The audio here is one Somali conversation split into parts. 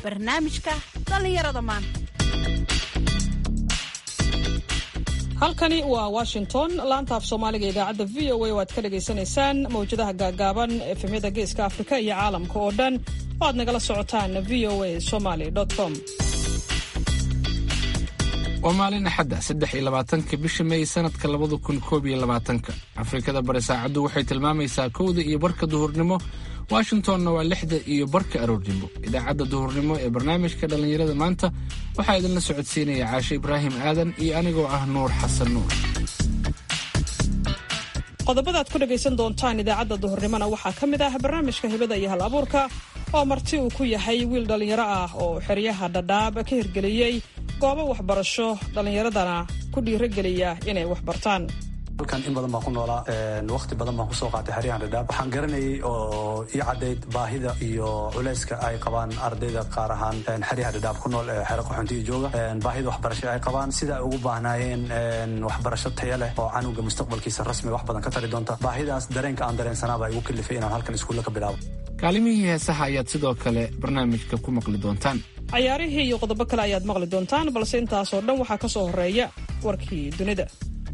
barnaamijka dhallinyarada maanta halkani waa washington laanta af soomaaliga idaacadda v o a oo aad ka dhagaysanaysaan mawjadaha gaagaaban efemyada geeska afrika iyo caalamka oo dhan oo aad nagala socotaan v o a somaly com waa maalin axadda saddex iyo labaatanka bisha may sanadka labada kun koob iyo labaatanka afrikada bari saacaddu waxay tilmaamaysaa kowda iyo barka duhurnimo washingtonna waa lixda iyo barka aroornimo idaacadda duhurnimo ee barnaamijka dhallinyarada maanta waxaa idinla socodsiinaya caashe ibraahim aadan iyo anigoo ah nuur xasan nuur qodobada aad ku dhegaysan doontaan idaacadda duhurnimona waxaa ka mid ah barnaamijka hibada iyo hal abuurka oo marti uu ku yahay wiil dhallinyaro ah oo xeryaha dhadhaab ka hirgeliyey goobo waxbarasho dhallinyaradana ku dhiirogeliya inay wax bartaan halkan in badan baan ku noolaa wakti badan baan kusoo qaatay xeryahan dhadhaab waxaan garanayay oo ii caddayd baahida iyo culayska ay qabaan ardayda qaar ahaan xeryaha dhadhaab ku nool ee xero qaxoontiga jooga baahida waxbarasho ay qabaan sida ay ugu baahnaayeen waxbarasho taya leh oo canuga mustaqbalkiisa rasmi wax badan ka tari doonta baahidaas dareenka aan dareensanaaba igu kalifay inaan halkan iskuulla ka bilaabo kaalimihii heesaha ayaad sidoo kale barnaamijka ku maqli doontaan cayaarihii iyo qodobo kale ayaad maqli doontaan balse intaasoo dhan waxaa ka soo horreeya warkii dunida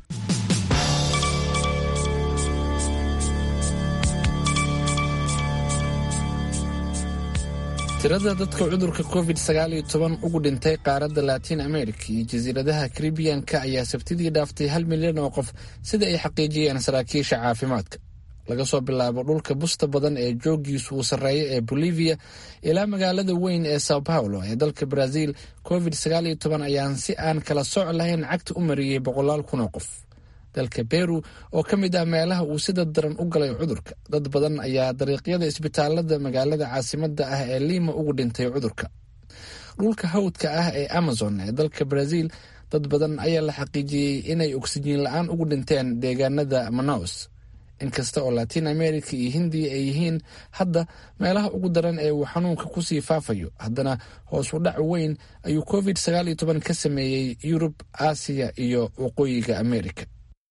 tirada dadka cudurka covid sagaaliyo toban ugu dhintay qaaradda latiin america iyo jasiiradaha karibiyanka ayaa sabtidii dhaaftay hal milyan oo qof sida ay xaqiijiyeen saraakiisha caafimaadka laga soo bilaabo dhulka busta badan ee joogiisu uu sarreeya ee bolivia ilaa magaalada weyn ee sao paulo ee dalka brazil covid sagaaliyo toban ayaan si aan kala soc lahayn cagta u mariyey boqolaal kun oo qof dalka beru oo ka mid ah meelaha uu sida daran u galay cudurka dad badan ayaa dariiqyada isbitaalada magaalada caasimada ah ee lima ugu dhintay cudurka dhulka hawdka ah ee amazon ee dalka brazil dad badan ayaa la xaqiijiyey inay oksijiin la-aan ugu dhinteen deegaanada manaus inkasta oo latiin america iyo hindiya ay yihiin hadda meelaha ugu daran ee uu xanuunka kusii faafayo haddana hoos u dhac weyn ayuu covid sagaaliyo toban ka sameeyey yurub aasiya iyo waqooyiga america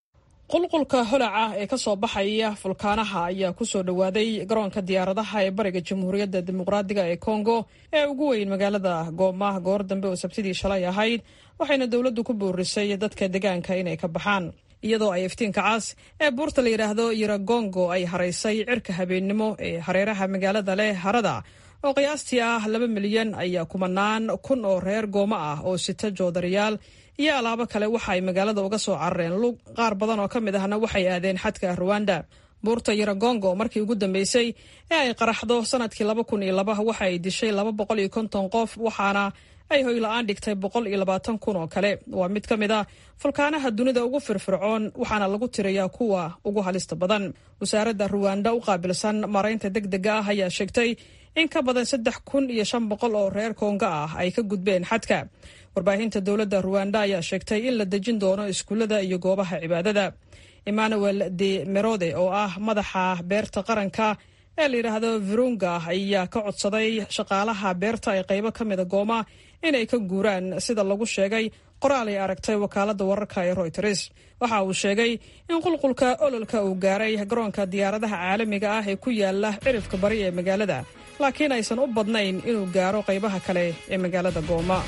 qulqulka holaca ee ka soo baxaya fulkaanaha ayaa ku soo dhowaaday garoonka diyaaradaha ee bariga jamhuuriyadda dimuqraadiga ee kongo ee ugu weyn magaalada gooma goor dambe oo sabtidii shalay ahayd waxayna dowladdu ku boorisay dadka deegaanka inay ka baxaan iyadoo ay iftiinka cas ee buurta la yidhaahdo yiragongo ay haraysay cirka habeennimo ee hareeraha magaalada leh harada oo qiyaastii ah laba milyan ayaa kumanaan kun oo reer gooma ah oo sita joodariyaal iyo alaabo kale waxa ay magaalada uga soo carareen lug qaar badan oo ka mid ahna waxay aadeen xadka ruwanda buurta yiragongo markii ugu dambeysay ee ay qaraxdo sanadkii laba kun iyo laba waxa ay dishay laba boqol iyo konton qof waxaana ay hoyla-aan dhigtay boqol iyo labaatan kun oo kale waa mid ka mid a fulkaanaha dunida ugu firfircoon waxaana lagu tirayaa kuwa ugu halista badan wasaaradda ruwanda u qaabilsan maraynta deg dega ah ayaa sheegtay in ka badan saddex kun iyo shan boqol oo reer konga ah ay ka gudbeen xadka warbaahinta dowladda ruwanda ayaa sheegtay in la dejin doono iskuullada iyo goobaha cibaadada emmanuel de merode oo ah madaxa beerta qaranka ee la yidhaahdo virunga ayaa ka codsaday shaqaalaha beerta ee qaybo ka mida gooma inay ka guuraan sida lagu sheegay qoraal ay aragtay wakaaladda wararka ee royters waxa uu sheegay in qulqulka ololka uu gaaray garoonka diyaaradaha caalamiga ah ee ku yaala cirifka bari ee magaalada laakiin aysan u badnayn inuu gaaro qaybaha kale ee magaalada gooma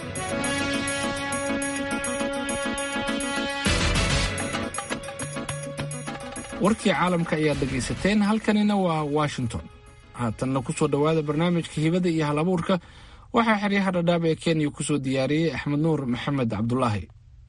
warkii caalamka ayaad dhegaysateen halkanina waa washington haatanna ku soo dhowaada barnaamijka hibada iyo hal abuurka waxaa xeryaha dhadhaab ee kenya ku soo diyaariyey axmed nuur maxamed cabdulaahi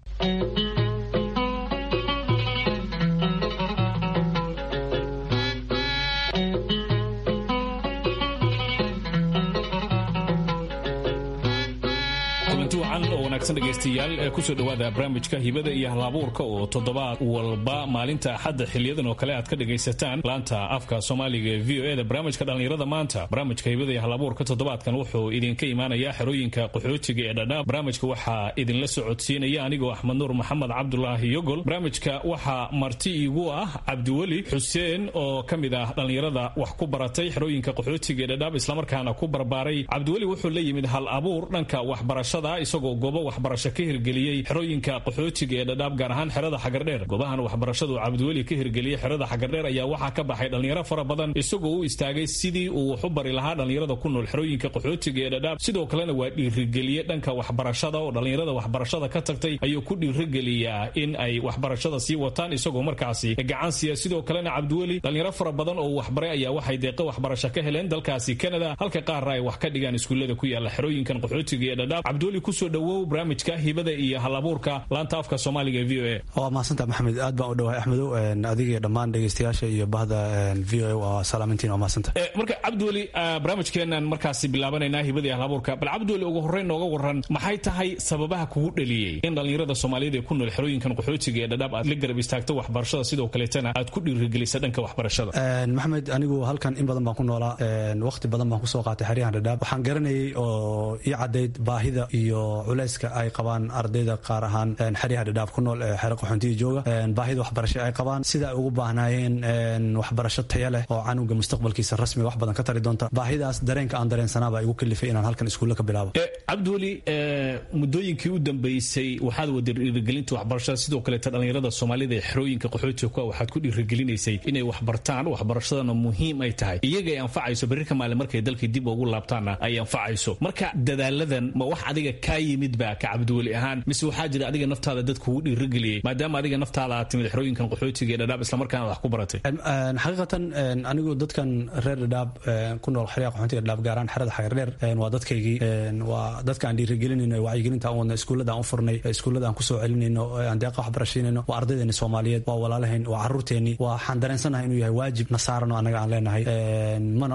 dhegeystayaal ee kusoo dhowaada barnaamijka hibada iyo halabuurka oo toddobaad walba maalinta axadda xiliyadan oo kale aad ka dhegaysataan laanta afka soomaaliga ee v o eda barnaamijka dhallinyarada maanta barnaamijka hibada iyo halabuurka toddobaadkan wuxuu idinka imaanayaa xerooyinka qaxootiga ee dhadhaab barnaamijka waxaa idinla socodsiinaya anigoo axmed nuur maxamed cabdulaahi yogol barnaamijka waxaa marti iigu ah cabdiweli xuseen oo ka mid ah dhallinyarada wax ku baratay xerooyinka qaxootiga ee dhadhaab islamarkaana ku barbaaray cabdiweli wuxuu la yimid hal abuur dhanka waxbarashada waxbarashada isagoo goobo waxbarasho ka hirgeliyey xerooyinka qaxootiga ee dhadhaab gaar ahaan xerada xagardheer goobahan waxbarashadu cabdiweli ka hirgeliyey xerada xagardheer ayaa waxaa ka baxay dhallinyaro fara badan isagoo u istaagay sidii uu wax u bari lahaa dhallinyarada ku nool xerooyinka qaxootiga ee dhadhaab sidoo kalena waa dhiirigeliye dhanka waxbarashada oo dhallinyarada waxbarashada ka tagtay ayuu ku dhiirigeliyaa in ay waxbarashada sii wataan isagoo markaasi gacan siiya sidoo kalena cabdiweli dhallinyaro fara badan oo waxbaray ayaa waxay deeqa waxbarasho ka heleen dalkaasi canada halka qaarna ay wax ka dhigaan iskuullada ku yaala xerooyinkan qaxootiga ee dhadhaab cabdiweli kusoo dhowow barnaamijka hibada iyo halabuurka laanta afka soomaaliga v o a waa mahadsantaa maxamed aad baan u dhawahay axmedow adiga iyo dhammaan dhegeystayaasha iyo bahda v o a waa salaamintiin waa mahadsanta marka cabdiweli barnaamijkeenan markaasi bilaabanaynaa hibada iyo halabuurka bal cabdiweli ugu horreyn nooga waran maxay tahay sababaha kugu dhaliyey in dhallinyarada soomaaliyada ee ku nool xerooyinkan qaxootiga ee dhadhaab aad la garab istaagto waxbarashada sidoo kaleetana aad ku dhiirigelisa dhanka waxbarashada maxamed anigu halkan in badan baan ku noolaa waqti badan baan kusoo qaatay xeryahan dhadhaab waxaan garanayay oo ii caddayd baahida iyo culayska ay qabaan ardayda qaar ahaan xeryaha dhadhaab ku nool ee xero qaxoontiga jooga baahida waxbarasho ay qabaan sida ay ugu baahnaayeen waxbarasho taya leh oo canuga mustaqbalkiisa rasmiga wax badan ka tari doonta baahidaas dareenka aan dareensanaaba igu kalifay inaan halkan iskuulla ka bilaabo cabdiweli muddooyinkii u dambeysay waxaad wada dhiirigelinta waxbarashada sidoo kaleeta dhallinyarada soomaalida ee xerooyinka qaxootiga ku waxaad ku dhiirigelinaysay inay waxbartaan waxbarashadana muhiim ay tahay iyaga ay anfacayso berrika maalin markay dalkii dib ugu laabtaanna ay anfacayso marka dadaaladan ma wax adiga kaa yimid ba ka cabdiweli ahaan mise waxaa jira adiga naftaada dad kugu dhiirigeliyey maadaama adiga naftaada aad timid xerooyinkan qaxootiga ee dhadhaab islamarkaana wax ku baratay xaqiiqatan anigu dadkan reer dhadhaab ku nool xeryaha qaxootiga dhadhaab gaaraan xerada xagardheer waa dadkaygii waa dadka aan dhiirigelinayno wacyigelinta aan wadno iskuullada aan u furnay iskuullada aan kusoo celinayno aan deeqa waxbarashaynayno waa ardaydeeni soomaaliyeed waa walaalahayn waa carruurteenii waxaan dareensanahay inuu yahay waajib na saaran oo annaga aan leenahay mana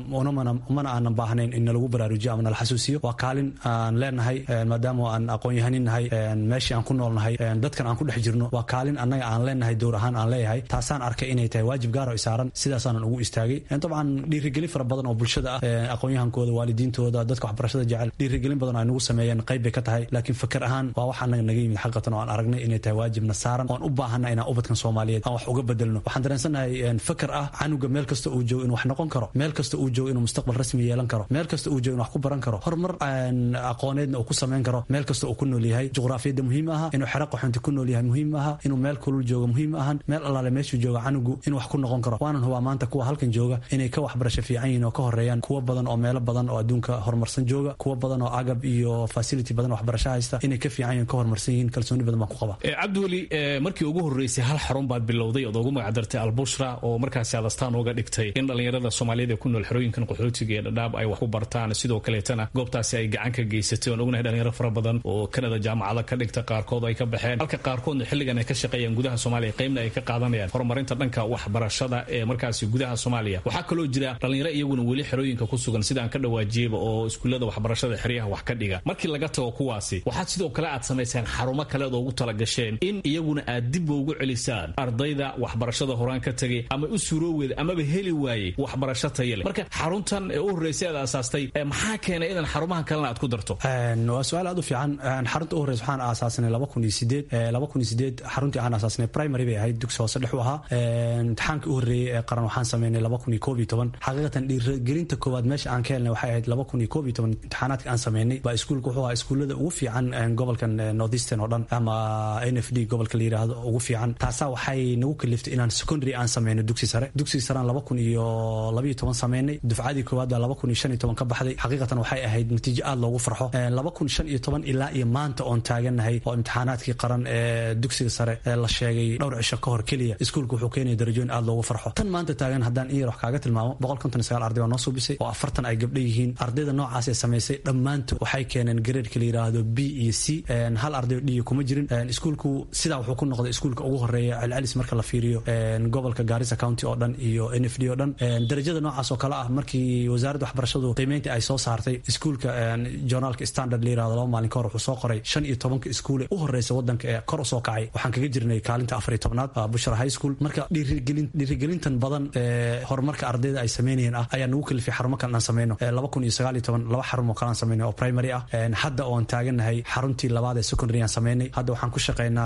mana aanan baahnayn in nalagu baraarujiyo ama nala xasuusiyo waa kaalin aan leenahay maadaama aan aqoon-yahanin nahay meeshii aan ku nool nahay dadkan aan ku dhex jirno waa kaalin annaga aan leenahay dowr ahaan aan leeyahay taasaan arkay inay tahay waajib gaaro isaaran sidaasaanan ugu istaagay dabcan dhiirigelin fara badan oo bulshada ah aqoon-yahankooda waalidiintooda dadka waxbarashada jecel dhiirigelin badan ay nagu sameeyeen qayb bay ka tahay laakiin fakar ahaan waa wax annaga naga yimid xaqiiqatan oo aan aragnay inay tahay waajibna saaran oon u baahana inaan ubadkan soomaaliyeed aan wax uga bedelno waxaan dareensanahay fakar ah canuga meel kasta uu joogo inuu wax noqon karo meel kasta uu joogo inuu mustaqbal rasmi yeelan karo meel kasta uu joogo inuu wax ku baran karo horumar aqooneedna uu ku samayn karo meel kasta uu ku nool yahay juqraafiyadda muhiim aha inuu xero qaxoonti ku nool yahay muhiim aha inuu meel kulul joogo muhiim ahan meel allaale meeshuu jooga canugu inuu wax ku noqon karo waanan hubaa maanta kuwa halkan jooga inay ka waxbarasho fiican yihiin oo ka horeeyaan kuwa badan oo meelo badan oo adduunka horumarsan jooga kuwa badan oo agab iyo facility badan waxbarasho haysta inay ka fiican yihiin ka horumarsan yihiin kalsooni badan baan ku qaba cabdiweli markii ugu horreysay hal xarun baad bilowday ood ugu magacdartay albushra oo markaasi aad astaan uga dhigtay in dhallinyarada soomaaliyeed ee ku nool xerooyinkan qaxootiga ee dhadhaab ay wax ku bartaan sidoo kaleetana goobtaasi ay gacan ka geysatay oon ognahay dhalinyaro fara badan oo kanada jaamacada ka dhigta qaarkood ay ka baxeen halka qaarkoodna xilligan ay ka shaqeeyaan gudaha soomaaliya qaybna ay ka qaadanayaan horumarinta dhanka waxbarashada ee markaasi gudaha soomaaliya waxaa kaloo jira dhallinyaro iyaguna weli xerooyinka ku sugan sidaan ka dhawaajiyaba oo iskuullada waxbarashada xeryaha wax ka dhiga markii laga tago kuwaasi waxaad sidoo kale aad samaysaan xarumo kaleed oo ugu talagasheen in iyaguna aad dibba ugu celisaan ardayda waxbarashada horaan ka tegay ama u suurooweeda amaba heli waayey waxbarasho taya leh marka xaruntan ee u horreysay aad aasaastay maxaa keenay idan xarumahan kalena aad ku darto waa su-aal aad u fiican xarunta u horreysa waxaan aasaasnay laba kun iyo sideed laba kun iyo sideed xaruntii aan aasaasnay primary bay ahayd dugsi hoose dhex u ahaa imtixaankii u horreeyey ee qaran waxaan sameynay laba kun iyo koob iyo toban xaqiiqatan dhiirigelinta koowaad meesha aan ka helnay waxay ahayd laba kun iyo koob iyo toban imtixaanaadka aan sameynay baa iskuulka wuxuu ahaa iskuullada ugu fiican gobolkan northeastern oo dhan ama n f d gobolka la yidhaahdo ugu fiican taasaa waxay nagu kaliftay inaan secondary aan sameyno dugsi sare dugsiga sarean laba kun iyo labayo toban sameynay dufcadii koowaad baa laba kun iyo shan iyo toban ka baxday xaqiiqatan waxay ahayd natiijo aad loogu farxo laba kun shan iyo toban ilaa iyo maanta oon taagannahay oo imtixaanaadkii qaran ee dugsiga sare ee la sheegay dhowr cisho ka hor keliya iskuulka wuxuu keenaya darajooyin aad loogu farxo tan maanta taagan haddaan in yar wax kaaga tilmaamo boqol konton iyo sagaal arday baa noo suubisay oo afartan ay gabdho yihiin ardayda noocaas ee samaysay dhammaantood waxay keeneen gareedka la yidhaahdo b iyo c hal arday oo dhiya kuma jirin iskuulku sidaa wuxuu ku noqday iskuulka ugu horeeya celcelis marka la fiiriyo gobolka gaarisa county oo dhan iyo n f d oo dhan darajada noocaas oo kale ah markii wasaaradda waxbarashadu qiimeynta ay soo saartay iskuulka journaalka standard la yirahdo laba maalin ka hor wuxuu soo qoray shan iyo tobanka iskuule u horeysa wadanka ee kor usoo kacay waxaan kaga jirnay kaalinta afar iyo tobnaad bushra high school marka dhiirigelin dhiirigelintan badan ee horumarka ardayda ay sameynayeen ah ayaa nagu kalifay xarumo kale aan sameyno laba kun iyo sagaal iyo toban laba xarun oo kale aan sameynay oo primary ah hadda oon taagannahay xaruntii labaad ee secondary aan sameynay hadda waxaan ku shaqeynaa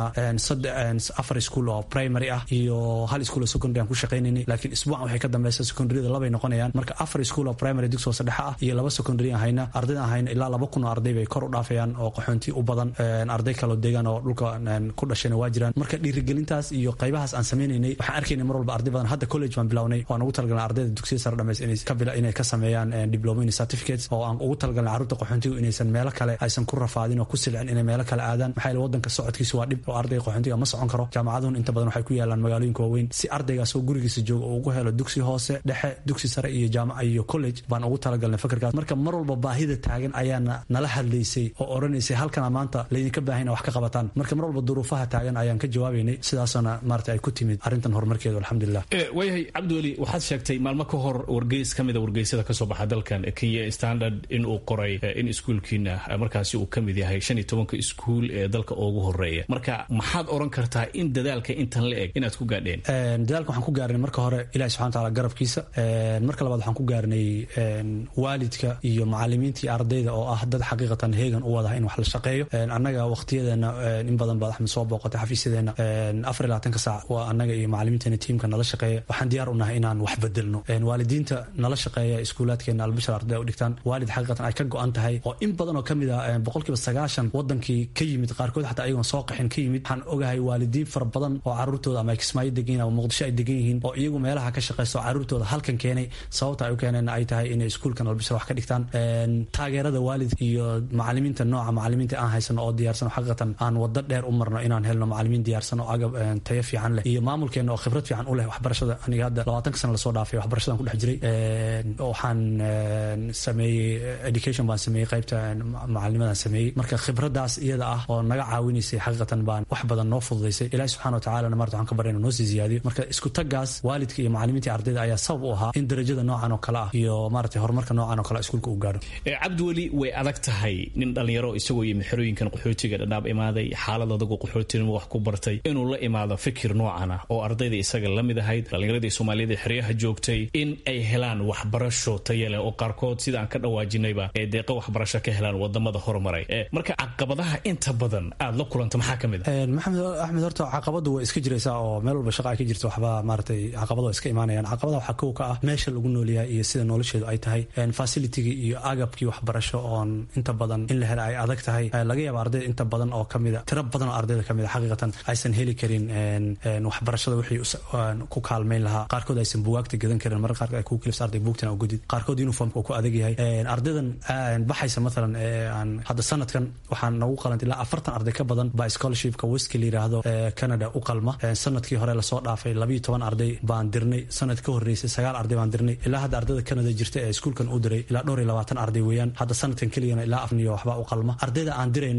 afar school oo primary ah iyo hal school oo secondary aan ku shaqeynaynay laakiin isbuucan waxay ka dambeysa secondaryada labay noqonayaan marka afar school oo primary dugsi hoose dhexe ah iyo laba secondary aan hayna ardayda aan hayna ilaa laba kun oo arday bay kor u dhaafayaan oo qaxoonti u badan arday kaloo deegaan oo dhulka ku dhashayna waa jiraan marka dhiirigelintaas iyo qaybahaas aan sameynaynay waxaan arkaynay mar walba arday badan hadda college baan bilawnay waan ugu talagalnay ardayda dugsiya sare dhamays inay ka sameeyaan diploma certificates oo aan ugu talagalnay carruurta qaxoontigu inaysan meelo kale aysan ku rafaadin oo ku silcin inay meelo kale aadaan maxaa yeele wadanka socodkiisa waa dhib oo ardayga qaxoontiga ma socon karo jaamacaduhun inta badan waxay ku yaalaan magaalooyinka waaweyn si ardaygaas oo gurigiisa jooga oo ugu helo dugsi hoose dhexe dugsi sare iyo jaamaca iyo college baan ugu talagalnay fakarkaas marka mar walba baahida taagan ayaana nala hadlaysay oo odhanaysay halkana maanta laydinka baahayna wax ka qabataan marka mar walba duruufaha taagan ayaan ka jawaabaynay sidaasana maarata ay ku timid arrintan horumarkeedu alxamdulilah waayahay cabdiweli waxaad sheegtay maalmo ka hor wargeys ka mida wargeysyada kasoo baxa dalkan kenya standard in uu qoray in iskuulkiina markaasi uu ka mid yahay shan iyo tobanka iskuul ee dalka ugu horeeya marka maxaad oran kartaa in dadaalka intan la eg inaad ku gaadheen dadaalka waxaan ku gaarnay marka hore ilahi subxana wataala garabkiisa marka labaad waxaan ku gaarnay waalidka iyo macalimiintii ardayda oo ah dad xaqiiqatan heegan u wadaha in wax la shaqeeyo annaga waqtiyadeena in badan baad axmed soo booqatay xafiisyadeena afar iyo labaatanka saac waa annaga iyo macalimiinteena tiimka nala shaqeeya waxaan diyaar u nahay inaan wax bedelno waalidiinta nala shaqeeya iskuulaadkeena albashar ardayda u dhigtaan waalid xaqiiqatan ay ka go-an tahay oo in badan oo ka mid ah boqolkiiba sagaashan wadankii ka yimid qaarkood xataa ayagoon soo qaxin ka yimid waxaan ogahay waalidiin fara badan oo caruurtooda ama ay kismaayo degan yihin ama muqdisho ay degan yihiin oo iyagu meelaha ka shaqeysto caruurtooda halkan keenay sababta ay u keeneen ay tahay inay iskuulkan albashar wax ka dhigtaan taageerada waalidka iyo macalimiinta nooca macalimiinta aan haysano oo diyaarsan xaqiiqatan aan wado dheer u marno inaan helno macalimiin diyaarsan oo agab tayo fiican leh iyo maamulkeena oo khibrad fiican u leh waxbarashada aniga hadda labaatanka sana lasoo dhaafay waxbarashadan ku dhex jiray waxaan sameeyey education baan sameeyey qaybta macalinimadan sameeyey marka khibradaas iyada ah oo naga caawinaysay xaqiiqatan baan wax badan noo fududaysay ilahi subxana watacalana marta waxaan ka barayna noo sii ziyaadiyo marka isku tagaas waalidka iyo macalimiinta ardayda ayaa sabab u ahaa in darajada noocan oo kale ah iyo maarata horumarka noocan oo kale iskuulka uu gaaro cabdiweli way adag tahay nin dhalinyaro isagoo yimi xerooyinkan qaxootiga dhadhaab imaaday xaalad adagu qaxootinimo wax ku bartay inuu la imaado fikir noocan ah oo ardayda isaga la mid ahayd dhallinyaradii soomaaliyada xeryaha joogtay in ay helaan waxbarasho taya leh oo qaarkood sida aan ka dhawaajinayba ee deeqa waxbarasho ka helaan wadamada horumaray marka caqabadaha inta badan aad la kulanta maxaa ka mid ah maxamed axmed horta caqabadu way iska jiraysaa oo meel walba shaqa ay ka jirto waxba maaratay caqabada iska imaanayaan caqabadaha waxaa kow ka ah meesha lagu noolyahay iyo sida nolosheedu ay tahay facilitygii iyo agabkii waxbarasho oon inta badan in la hela ay adag tahay laga yaaba ardayda inta badan oo kamida tiro badan oo ardayda kamid a xaqiiqatan aysan heli karin waxbarashada wixii ku kaalmayn lahaa qaarkood aysan buwaagta gadan karin marka qaarkood ay ku kilifsa arday buugtana u gudid qaarkood uniformka uu ku adag yahay ardaydan baxaysa mathalan aan hadda sanadkan waxaan nagu qalantay ilaa afartan arday ka badan baa scholarshipka weska la yiraahdo canada u qalma sanadkii hore lasoo dhaafay labayo toban arday baan dirnay sanad ka horreysay sagaal arday baan dirnay ilaa hadda ardayda canada jirta ee iskuulkan u diray ilaa dhowr iyo labaatan arday weeyaan hadda sanadkan keligana ilaa afniyo waxbaa u qalma ardayda aan dirayno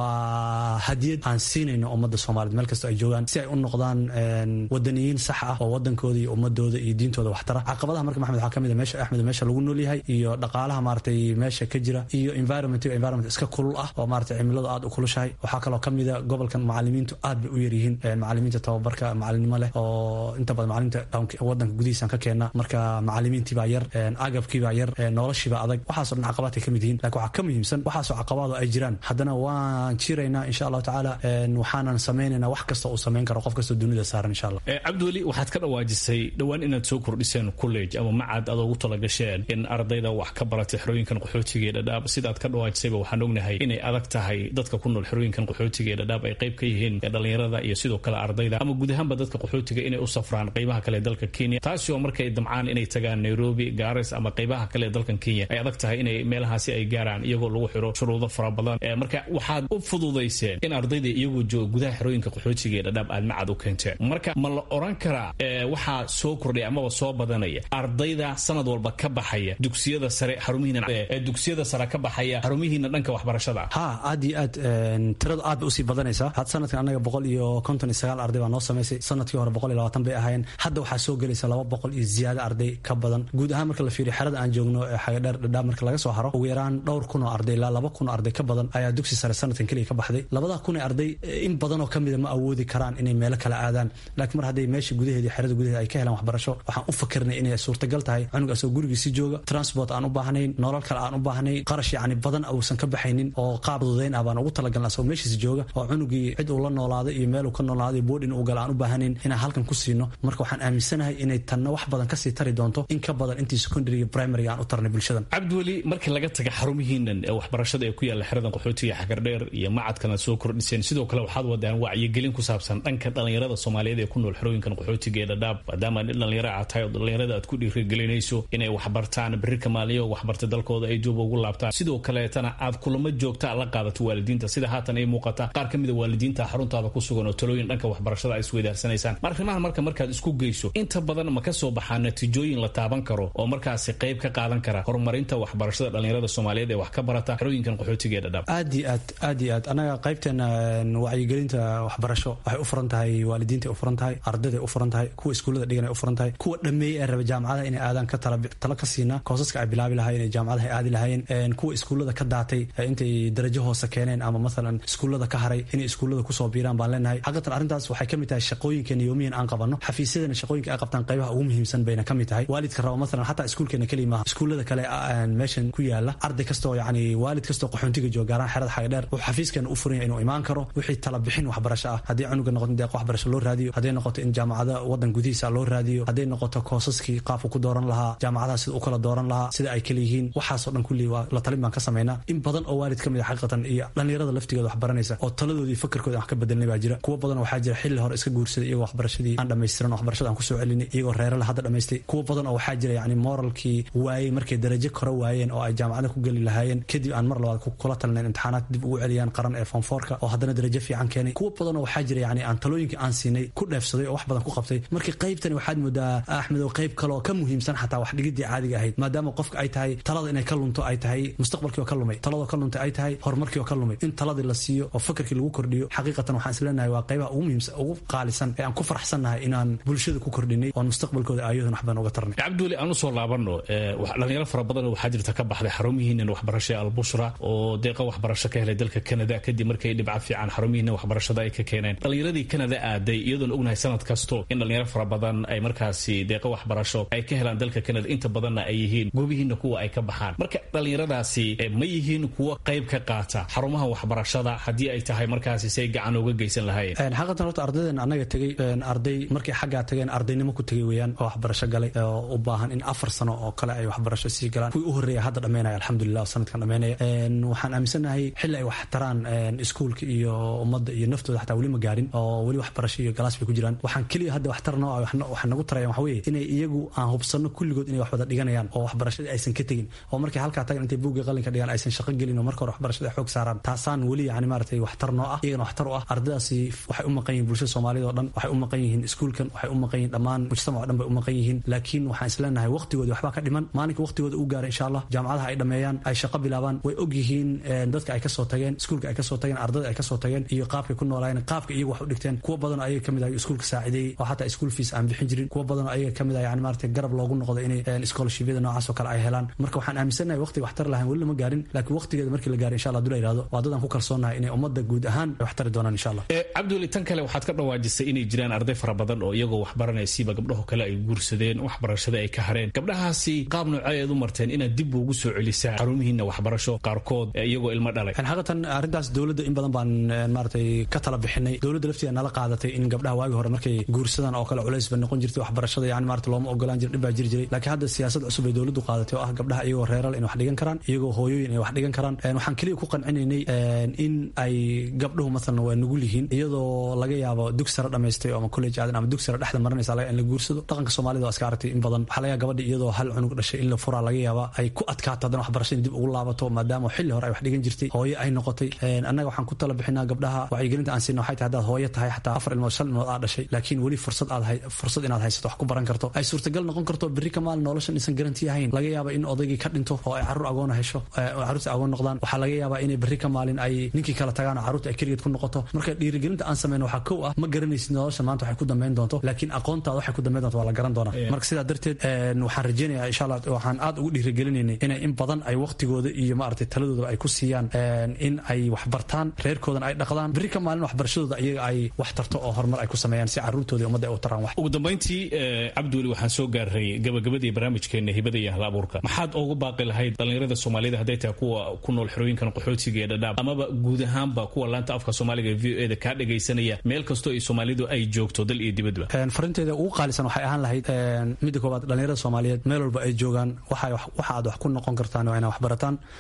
waa hadiyad aan siinayno ummadda soomaaliyed meel kastoo ay joogaan si ay u noqdaan wadaniyiin sax ah oo wadankooda iyo ummadooda iyo diintooda waxtara caqabadaha marka maxamed waxaa ka mid a meesha axmed meesha lagu nool yahay iyo dhaqaalaha maaratay meesha ka jira iyo environment environment iska kulul ah oo maaratay cimiladu aad u kulushahay waxaa kaloo ka mid a gobolkan macalimiintu aad bay u yaryihiin macalimiinta tababarka macalinimo leh oo inta badan macalinta wadanka gudihiisaan ka keena marka macalimiintiibaa yar agabkiibaa yar noloshiibaa adag waxaasoo dhan caqabaadkay ka mid yihiin lakin waxaa ka muhiimsan waxaasoo caqabaado ay jiraan haddana waan jiraynaa insha allahu tacaala waxaanan samaynaynaa wax kasta uu samayn karo qof kastoo dunida saaran insha allah cabdiweli waxaad ka dhawaajisay dhowaan inaad soo kordhiseen college ama macad aad ugu talagasheen in ardayda wax ka baratay xerooyinkan qaxootiga ee dhadhaab sidaad ka dhawaajisayba waxaan ognahay inay adag tahay dadka ku nool xerooyinkan qaxootiga ee dhadhaab ay qayb ka yihiin dhalinyarada iyo sidoo kale ardayda ama guud ahaanba dadka qaxootiga inay u safraan qaybaha kale ee dalka kenya taasi oo markay damcaan inay tagaan nairobi garis ama qaybaha kale ee dalkan kenya ay adag tahay inay meelahaasi ay gaaraan iyagoo lagu xiro shuruudo fara badan marka waxaad u fududayseen in ardayda iyagoo jooga gudaha xerooyinka qaxootiga ee dhadhaab aad macad u keenteen marka ma la oran karaa waxaa soo kordhaya amaba soo badanaya ardayda sanad walba ka baxaya dugsiyada sare xarumihiina dugsiyada sare ka baxaya xarumihiina dhanka waxbarashada ha aad iyo aad tirada aad bay usii badanaysaa had sanadkan annaga boqol iyo konton iyo sagaal arday baa noo samaysay sanadkii hore boqol iyo labaatan bay ahaayeen hadda waxaa soo gelaysa laba boqol iyo ziyaado arday ka badan guud ahaan marka la fiiriyo xerada aan joogno ee xagadheer dhadhaab marka laga soo haro ugu yaraan dhowr kun oo arday ilaa laba kun oo arday ka badan ayaa dugsi sare sanadkan keliya ka baxday labada kun ee arday in badan oo kamida ma awoodi karaan inay meelo kale aadaan laakiin mar hadday meesha gudaheeda xerada gudaheeda ay ka helaan waxbarasho waxaan u fakirnay inay suurtagal tahay cunugaasoo gurigiisi jooga transport aan u baahnayn nolol kale aan u baahnayn qarash yacni badan uusan ka baxaynin oo qaab dudayn ah baan ugu talagalna asagoo meeshiisi jooga oo cunugii cid uu la noolaaday iyo meel uu ka noolaaday boodhin uu gala aan u baahnayn inaan halkan ku siino marka waxaan aaminsanahay inay tanna wax badan kasii tari doonto in ka badan intii secondary iyo primary aan u tarnay bulshadan cabdiweli markii laga taga xarumihiinan waxbarashada ee ku yaalla xeradan qaxootiga xagardheer iyo macadkana soo kordhiseen sidoo kale waxaad wadaan wacyigelin ku saabsan dhanka dhallinyarada soomaaliyeed ee ku nool xerooyinkan qaxootiga ee dhadhaab maadaama nin dhallinyaro aad tahay oo dhallinyarada aad ku dhiirigelinayso inay waxbartaan berrika maaliyo waxbarta dalkooda ay jooba ugu laabtaan sidoo kaleetana aad kulamo joogta la qaadato waalidiinta sida haatan ay muuqata qaar ka mida waalidiinta xaruntaada ku sugan oo talooyin dhanka waxbarashada ay isweydaarsanaysaan arrimahan marka markaad isku geyso inta badan ma ka soo baxaa natiijooyin la taaban karo oo markaasi qayb ka qaadan kara horumarinta waxbarashada dhallinyarada soomaaliyeed ee wax ka barata xerooyinkan qaxootiga ee dhadhaab aad iyo aad aad iyo aad anaga qaybteena wacyigelinta waxbarasho waxay u furan tahay waalidiinta u furan tahay ardayday u furan tahay kuwa iskuullada dhigan ay u furan tahay kuwa dhameeyey ee raba jaamacadaha inay aadaan ka tala ka siina koosaska ay bilaabi lahaayeen ee jaamacadaha ay aadi lahaayeen kuwa iskuullada ka daatay intay darajo hoose keeneen ama maalan iskuullada ka haray inay iskuullada kusoo biiraan baan leenahay xaqatan arrintaas waxay ka mid tahay shaqooyinkeena yoomiyan aan qabanno xafiisyadana shaqooyinka ay qabtaan qaybaha ugu muhiimsan bayna ka mid tahay waalidka raba maalan xataa iskuulkeena keliya maaha iskuullada kale meeshan ku yaala arday kastoo yacni waalid kastoo qaxoontiga jooga gaaraan xerada xagadheer wuxuu xafiiskeena u furan yahay inuu imaan karo wixii tala bixin waxbarasho ah haddii cunuga noqoto in deeq waxbarasho loo raadiyo hadday noqoto in jaamacada wadan gudihiisa loo raadiyo hadday noqoto koosaskii qaabku ku dooran lahaa jaamacadaha sida u kala dooran lahaa sida ay kala yihiin waxaasoo dhan kulli waa la talin baan ka samaynaa in badan oo waalid ka mid a xaqiiqatan iyo dhallinyarada laftigooda wax baranaysa oo taladoodii fakarkooda wax ka bedelnay baa jira kuwa badan waxaa jira xilli hore iska guursaday iyagoo waxbarashadii aan dhammaystiran waxbarashada aan kusoo celinay iyagoo reerala hadda dhammaystay kuwa badan oo waxaa jira yacni moralkii waayey markay darajo kore waayeen oo ay jaamacada ku geli lahaayeen kadib aan mar labaad kula talinayn imtixaanaad dib ugu celiyaan qaran ee fonfoorka oo haddana darajo fiican keenay kuwa badan oo waxaa jira yacni aan talooyinkii aan siinay ku dheefsaday oo wax badan ku qabtay markii qaybtani waxaad moodaa axmedow qayb kaleoo ka muhiimsan xataa wax dhigidii caadiga ahayd maadaama qofka ay tahay talada inay ka lunto ay tahay mustaqbalkii oo ka lumay taladoo ka luntay ay tahay horumarkii oo ka lumay in taladii la siiyo oo fakarkii lagu kordhiyo xaqiiqatan waxaan isleenahay waa qaybaha ugu muhiimsan ugu qaalisan ee aan ku faraxsannahay inaan bulshada ku kordhinay oon mustaqbalkooda aayadan wax badan uga tarnay cabduuli aan usoo laabano dhalinyaro fara badan waxaa jirta ka baxday xarumihiinan waxbarasha albushra oo deeqa waxbarasho ka helay dalka canada kadib markay dhibca fiican xarumihiina waxbarashada ay ka keeneen dhalinyaradii canada aaday iyadoon ognahay sanad kasto in dhalinyaro fara badan ay markaasi deeqa waxbarasho ay ka helaan dalka canada inta badanna ay yihiin goobihiina kuwa ay ka baxaan marka dhalinyaradaasi ma yihiin kuwa qayb ka qaata xarumaha waxbarashada haddii ay tahay markaasi say gacan uga geysan lahaayeen xaqatan horta ardaydan annaga tegey arday markay xaggaa tageen ardaynimo ku tegay weeyaan oo waxbarasho galay oo u baahan in afar sano oo kale ay waxbarasho sii galaan kuwii u horreeya hadda dhammaynaya alxamdulilah oo sanadkan dhammaynaya waxaan aaminsanahay xilli ay wax taraan iskuulka iyo ummadda iyo naftooda xataa weli ma gaarin oo weli waxbarasho iyo galaas bay ku jiraan waxaan keliya hadda wax tar noo wax nagu tarayaan waxa weeye inay iyagu aan hubsanno kulligood inay wax wada dhiganayaan oo waxbarashadii aysan ka tegin oo markay halkaa tagan intay buugga qalinka dhigaan aysan shaqo gelin oo marka hore waxbarashada ay xoog saaraan taasaan weli yani maaragtay waxtar noo ah iyagana waxtar u ah ardaydaasi waxay u maqan yihiin bulshada soomaalida oo dhan waxay u maqan yihiin iskuulkan waxay u maqan yihiin dhammaan mujtamac o dhan bay u maqan yihiin laakiin waxaan isleenahay waqtigoodii waxbaa ka dhiman maalinka waqtigooda u gaara insha allah jaamacadaha ay dhammeeyaan ay shaqo bilaabaan way og yihiin dadka ay kasoo tageen iskuulka ay kasoo tageen ardada ay kasoo tageen iyo qaabkay ku noolaayeen qaabka iyagu wax u dhigteen kuwa badan oo ayaga kamid ah iskuulka saacideeyey oo xataa iskuul fees aan bixin jirin kuwa badan oo ayaga kamid ah yani maaragtay garab loogu noqdo inay scholarshipyada noocaas oo kale ay helaan marka waxaan aaminsanahay waqtiga waxtar lahayn weli lama gaarin laakiin waqtigeeda markii la gaaro insha allah haduu la yihahdo waa dad aan ku kalsoonahay inay ummadda guud ahaan ay waxtari doonaan insha allah cabduli tan kale waxaad ka dhawaajisay inay jiraan arday fara badan oo iyagoo waxbaranaysiiba gabdhaho kale ay guursadeen waxbarashada ay ka hareen gabdhahaasi qaab noocee eed u marteen inaad dib ugu soo celisaan xarumihiina waxbarasho qaarkood iyagoo ilmo dhalay xaqatan arrintaas dowladda in badan baan maaratay ka tala bixinay dowladda lafteeda nala qaadatay in gabdhaha waagi hore markay guursadaan oo kale culays ba noqon jirtay waxbarashada yani maarata looma ogolaan jira dhib baa jiri jiray laakiin hadda siyaasad cusub ay dowladdu qaadatay oo ah gabdhaha iyagoo reeral in wax dhigan karaan iyagoo hooyooyin ay wax dhigan karaan waxaan keliya ku qancinaynay in ay gabdhuhu maalan waa nugul yihiin iyadoo laga yaabo dug sare dhamaystay ama college aadan ama dug sare dhexda marinaysa laga in la guursado dhaqanka soomaalida waa iska aragtay in badan waxaa laga gabadha iyadoo hal cunug dhashay in la furaa laga yaaba ay ku adkaato haddana waxbarashada dib ugu laabato maadaama xilli hore ay wax dhigan jirtay hooye ay noqotay annaga waxaan ku tala bixinaa gabdhaha wacyigelinta aan siina waxay tahay haddaad hooye tahay xataa afar ilmood shan ilmood aad dhashay laakiin weli fursad aad fursad inaad haysato wax ku baran karto ay suurtagal noqon karto berri ka maalin noloshan isan garanti ahayn laga yaaba in odaygii ka dhinto oo ay carruur agoona hesho carruurta agoon noqdaan waxaa laga yaabaa inay berri ka maalin ay ninkii kala tagaan oo carruurta ay keligeed ku noqoto marka dhiirigelinta aan sameyno waxaa kow ah ma garanaysid nolosha maanta waxay ku dambeyn doonto laakiin aqoontaada waxay ku dambeyn doonto waa la garan doonaa marka sidaa darteed waxaan rajeynayaa insha allah waxaan aad ugu dhiirigelinaynay inay in badan ay waqtigooda iyo maaragtay taladoodaba ay ku siiyaan in ay wax bartaan reerkoodan ay dhaqdaan berri ka maalin waxbarashadooda iyaga ay wax tarto oo horumar ay ku sameeyaan si carruurtooda ummadda ay u taraan wax ugu dambayntii cabdiweli waxaan soo gaaray gabagabadii barnaamijkeena hibada iyo hal abuurka maxaad ugu baaqi lahayd dhallinyarada soomaalida hadday tahay kuwa ku nool xerooyinkan qaxootiga ee dhadhaab amaba guud ahaanba kuwa laanta afka soomaaliga v o eda kaa dhagaysanaya meel kastoo ay soomaalidu ay joogto dal iyo dibadba farinteeda ugu qaalisan waxay ahaan lahayd midda koowaad dhallinyarada soomaaliyeed meel walba ay joogaan waxa aad wax ku noqon kartaan waa inaa wax barataan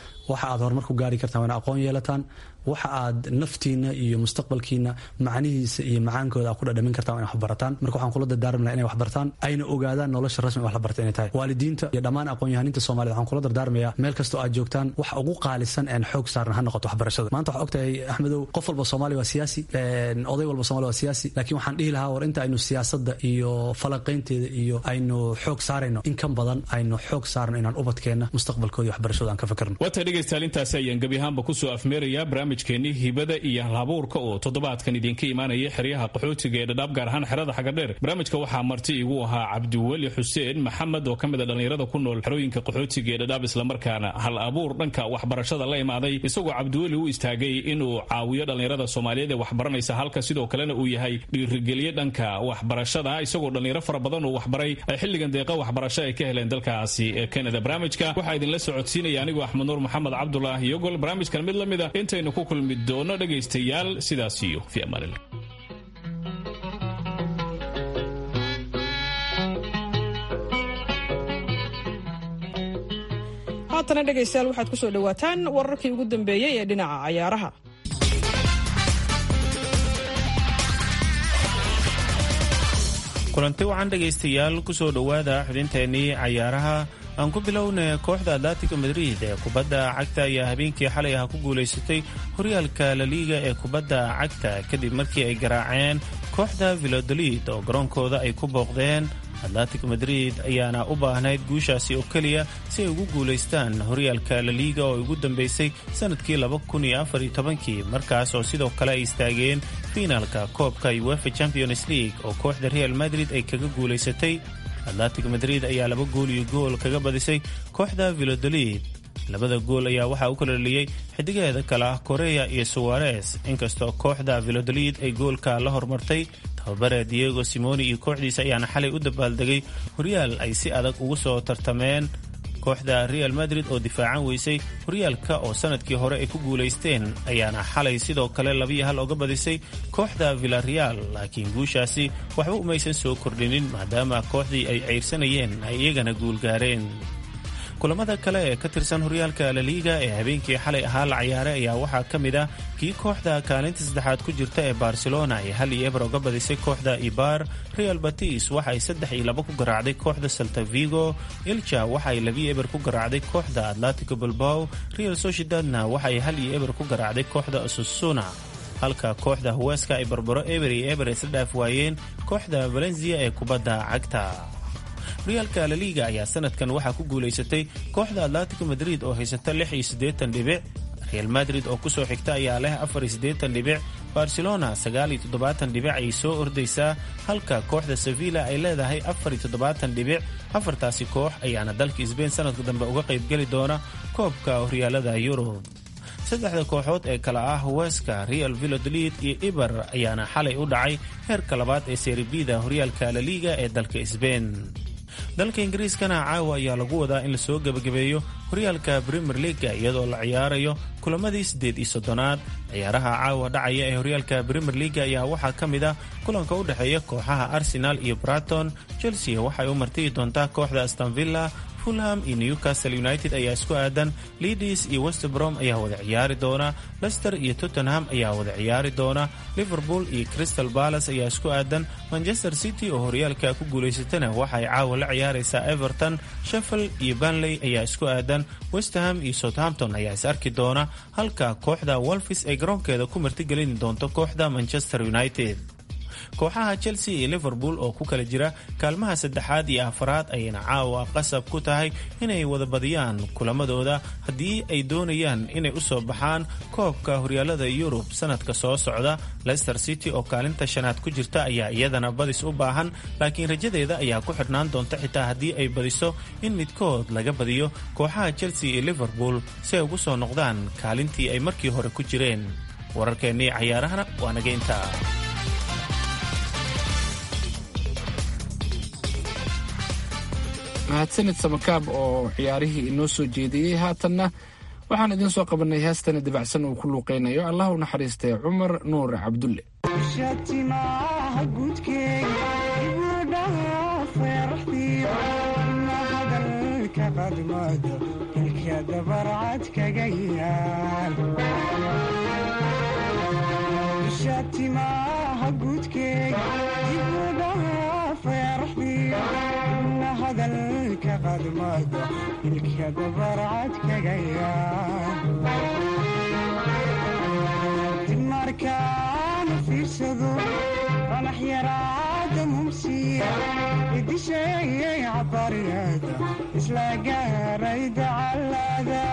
waxa aad horumar ku gaari kartaan waana aqoon yeelataan waxa aad naftiina iyo mustaqbalkiina macnihiisa iyo macaankooda aad ku dhadhamin kartaan waa in wax barataan marka waxaan kula dardaarmi laha inay wax bartaan ayna ogaadaan nolosha rasmi wax la barta inay tahay waalidiinta iyo dhammaan aqoon-yahaninta soomaaliyed waxaan kula dardaarmayaa meel kastoo aad joogtaan wax ugu qaalisan een xoog saaran ha noqoto waxbarashada maanta waxaa ogtahay axmedow qof walba soomaali waa siyaasi oday walba soomali waa siyaasi laakiin waxaan dhihi lahaa war inta aynu siyaasadda iyo falanqaynteeda iyo aynu xoog saarayno in kan badan aynu xoog saarno inaan ubadkeenna mustaqbalkooda iyo waxbarashada aan ka fikirno waata dhegaystayaal intaasi ayaan gebi ahaanba kusoo afmeerayaa barnaamijkeennii hibada iyo halabuurka oo toddobaadkan idinka imaanaya xeryaha qaxootiga ee dhadhaab gaar ahaan xerada xagadheer barnaamijka waxaa marti igu ahaa cabdiweli xuseen maxamed oo ka mid a dhallinyarada ku nool xerooyinka qaxootiga ee dhadhaab islamarkaana hal abuur dhanka waxbarashada la imaaday isagoo cabdiweli u istaagay inuu caawiyo dhallinyarada soomaaliyeed ee waxbaranaysa halka sidoo kalena uu yahay dhiirigeliye dhanka waxbarashada isagoo dhallinyaro fara badan uu waxbaray ay xilligan deeqa waxbarasho ay ka heleen dalkaasi ee kanada barnaamijka waxaa idinla socodsiinaya anigoo axmed nuur maxamed cabdulaahi yogol barnaamijkan mid la mid a intaynu ku kulmi doono dhegaystayaal sidaas iyo fi amaanillah haatana dhegaystayaal waxaad ku soo dhowaataan wararkii ugu dambeeyey ee dhinaca cayaaraha kulanti wacan dhegaystayaal kusoo dhowaada xubinteennii cayaaraha aan ku bilowna kooxda atletico madrid ee kubadda cagta ayaa habeenkii xalay ah ku guulaysatay horyaalka laliiga ee kubadda cagta kadib markii ay garaaceen kooxda vilodolid oo garoonkooda ay ku booqdeen atletico madrid ayaana u baahnayd guushaasi oo keliya si ay ugu guulaystaan horyaalka laliiga oo ugu dambeysay sannadkii kii markaas oo sidoo kale ay istaageen fiinaalka koobka uefa champions league oo kooxda real madrid ay kaga guulaysatay atletico madrid ayaa laba gool iyo gool kaga badisay kooxda vilodolid labada gool ayaa waxaa u kala dhaliyey xidigeeda kale ah koreya iyo suwares inkastoo kooxda vilodolid ay goolka la hormartay tababare diego simoni iyo kooxdiisa ayaana xalay u dabaaldegay horyaal ay si adag ugu soo tartameen kooxda real madrid oo difaacan weysay horyaalka oo sannadkii hore ay ku guulaysteen ayaana xalay sidoo kale labiyo hal oga badisay kooxda villareal laakiin guushaasi waxba umaysan soo kordhinin maadaama kooxdii ay ceyrsanayeen ay iyagana guulgaareen kulamada kale ee ka tirsan horyaalka laliiga ee habeenkii xalay ahaa la ciyaaray ayaa waxaa ka mid ah kii kooxda kaalinta saddexaad ku jirta ee barcelona ay hal iyo eber oga badisay kooxda ibar real batis waxa ay saddex iyo laba ku garaacday kooxda salta vigo ilja waxa ay labiyo eber ku garaacday kooxda atletico bilbao real sociedadna waxa ay hal iyo eber ku garaacday kooxda susuna halka kooxda huweska ay barbaro eber iyo eber isla dhaaf waayeen kooxda valencia ee kubadda cagta horyaalka laliiga ayaa sanadkan waxaa ku guulaysatay kooxda atletico madrid oo haysata lix iyo siddeetan dhibic real madrid oo kusoo xigta ayaa leh afar iyo siddeetan dhibic barcelona sagaal iyo toddobaatan dhibic ayay soo ordaysaa halka kooxda sevilla ay leedahay afar iyo toddobaatan dhibic afartaasi koox ayaana dalka sbain sanadka dambe uga qaybgeli doona koobka horyaalada yurub saddexda kooxood ee kale ah weska real vilodolid iyo iber ayaana xalay u dhacay heerka labaad ee seribida horyaalka laliiga ee dalka sbain dalka ingiriiskana caawa ayaa lagu wadaa in lasoo gebagabeeyo horyaalka premier leaga iyadoo la ciyaarayo kulamadii siddeed iyo soddonaad ciyaaraha caawa dhacaya ee horyaalka premier leaga ayaa waxaa ka mid ah kulanka u dhexeeya kooxaha arsenal iyo braton chelsea waxay u martiyi doontaa kooxda astonvilla fulham iyo newcastle united ayaa isku aadan leadis iyo westbrom ayaa wada ciyaari doona lester iyo tottenham ayaa wada ciyaari doona liverpool iyo crystal balas ayaa isku aadan manchester city oo horyaalka ku guulaysatana waxaay caawa la ciyaaraysaa everton sheffield iyo banley ayaa isku aadan westham iyo southampton ayaa is arki doona halka kooxda wolfis ay garoonkeeda ku martigelin doonto kooxda manchester united kooxaha chelsea iyo liverpool oo ku kala jira kaalmaha saddexaad iyo afaraad ayayna caawa qasab ku tahay inay wada badiyaan kulamadooda haddii ay doonayaan inay u soo baxaan koobka horyaalada yurub sanadka soo socda leicester city oo kaalinta shanaad ku jirta ayaa iyadana badis u baahan laakiin rajadeeda ayaa ku xidhnaan doonta xitaa haddii ay badiso in midkood laga badiyo kooxaha chelsea iyo liverpool si ay ugu soo noqdaan kaalintii ay markii hore ku jireen wararkeennii cayaarahana waa naga intaa mahadsanid samakaab oo ciyaarihii inoo soo jeediyey haatanna waxaan idiin soo qabannay heestani dabacsan uu ku luuqaynayo allah u naxariistay cumar nuur cabdulle ilka dabarcad kaga yaal isha timaha guudkeega dibu dhaafay araxdiyo ibna hadalka qadmado ilka dabarcad kaga yaal dib markaana fiirsado qanax yaraada mumsiya idisheeyay cabaryada isla gaaray dacalada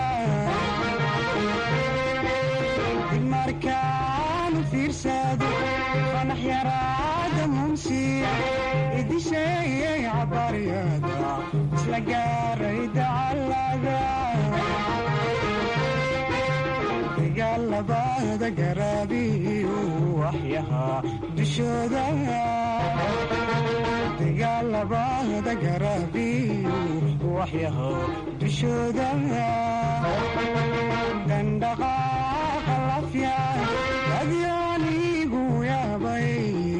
dib markaana fiirsado qanax yaraada mumsiya idisheeyay cabaryada isla gaaray dacalada dagaalabada garaabiyu waxyahaa dushooda dagaalabada garaabiyu waxyahaa dushooda dandhaqaaqa lafya adyaanigu yaabay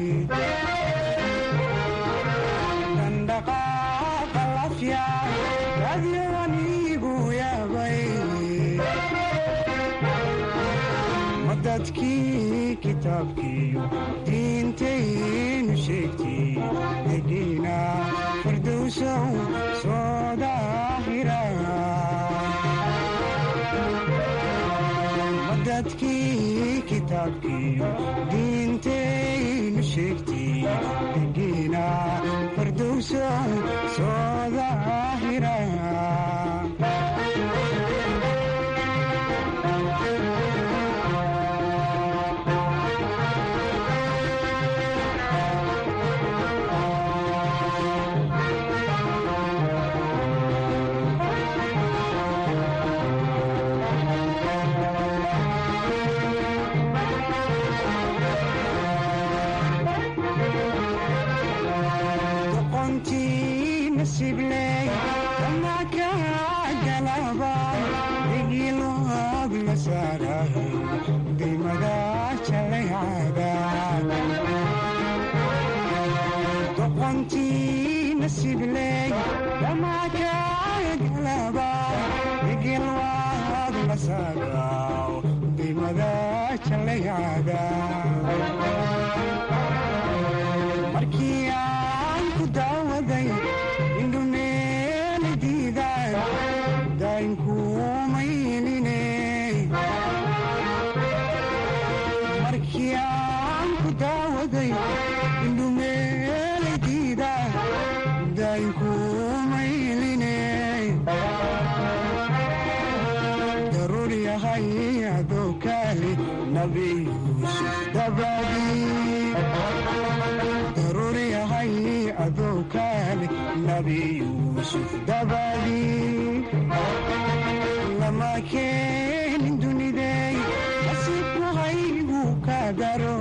dandhaqaaqa lafya adyaanigu yaabay dadkii kitaabkiiyo diintaynu sheegtay degiina fardowsow soo daahira dadkii kitaabkiiyo diintaynu sheegtay degiina fardowsow soo daahira markii aan ku daawaday indhumeela diidaan daynkuumayline markii aan ku daawaday indhumeela diidaan daynkuumayline daruur yahay adoo kaali nabi yuusuf dabadii daruur yahay adoo kaali nabi yuusuf dabadii lama keenin dunidey nasiibku haygu ka daro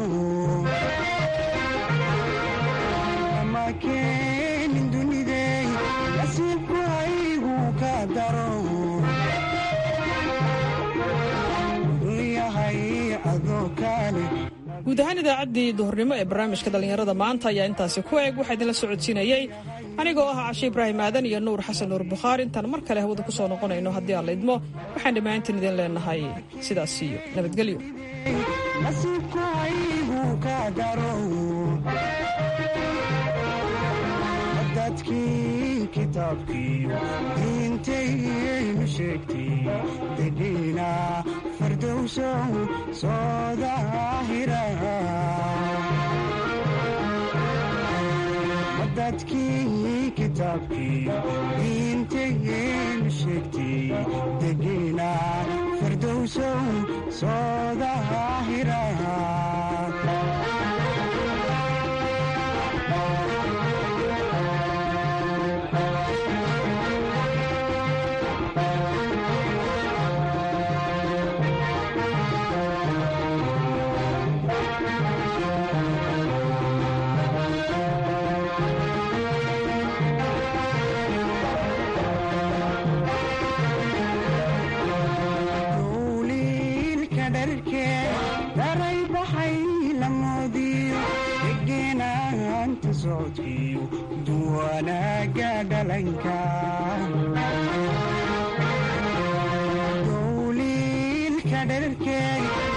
lama keenin dunidey nasiibku haygu ka daro guud ahaan idaacaddii duhurnimo ee barnaamijka dhallinyarada maanta ayaa intaasi ku eeg waxaa idinla socodsiinayey anigoo ah cashe ibraahim aadan iyo nuur xasan nuur bukhaari intaan mar kale hawada ku soo noqonayno haddii aan la idmo waxaan dhammaantiin idin leenahay sidaas iyo nabadgelyo dadkii kitaabkiiyo diintaynu sheegtay degiina fardowsow soo daahira dadkii kitaabkiiyo diintaynu sheegtay degiina fardowsow soo daahira duwanaaga dhalanka dherarkeeda